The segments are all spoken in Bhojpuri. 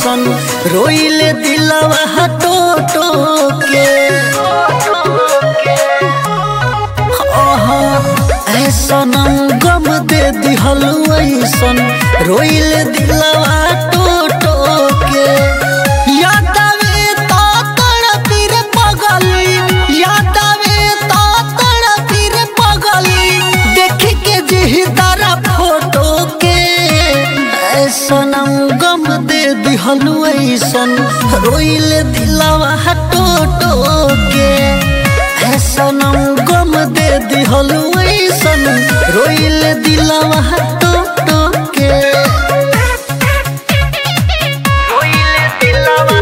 ऐसन रोइले दिलवा टो के आहा, ऐसन गम दे दिहल ऐसन रोइले दिलवा टो के याद आवे तो तड़पी रे पगली याद आवे तो तड़पी रे पगली देख के जी तारा फोटो के ऐसन गम दे दिहल ऐसन रोइले दिलवा टो के ऐसन गम दे दिहल ऐसन रोइले दिलवा टो के रोइले दिलवा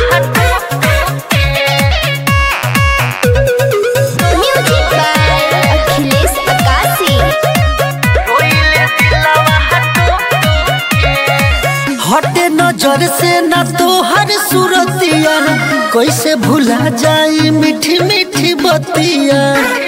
म्यूजिक बाय अखिलेश अकाशी हटे नजर से न तोहर सूरतिया कैसे भुला जाई मीठी मीठी बतिया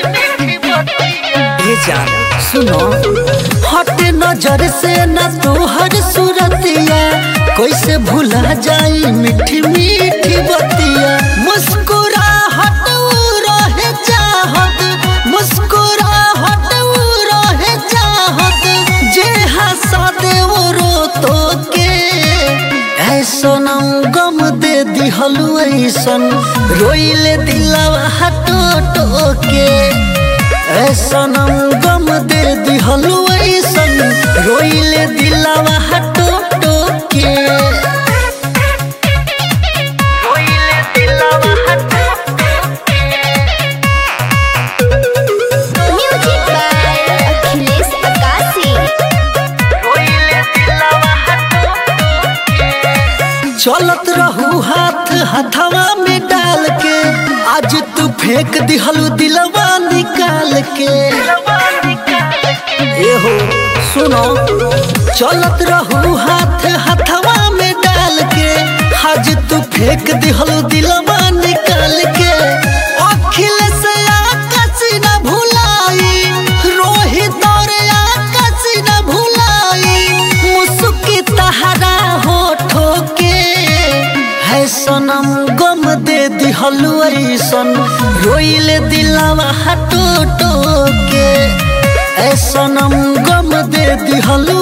ये जान सुनो हटे नजर से न तोहर सूरतिया कैसे भुला जाई मीठी मीठी बतिया मुस्कुराहट उ रहे चाहत मुस्कुराहट उ रहे चाहत जे हंसा दे वो रो तो के ऐसन गम दे दिहल ऐसन रोइले दिलवा हटो टो के ऐसन गम दे दिहल ऐसन रोइले दिलवा हटो टो के रोइले दिलवा हटो म्यूजिक बाय अखिलेश अकाशी चलत रहू हाथ हथवा में डाल के आज तू फेंक दिहलू दिलवा निकाल के ए हो सुनो चलत रहू हाथ हथवा में डाल के आज तू फेंक दिहलू दिलवा निकाल के अखिलेश आकाश न भुलाई रोहित और आकाश न भुलाई मुस्की तहरा होठो के है सनम गम दे दिहल ऐसन रोइले दिलवा हटो टो के ऐ सनम गम दे दिहल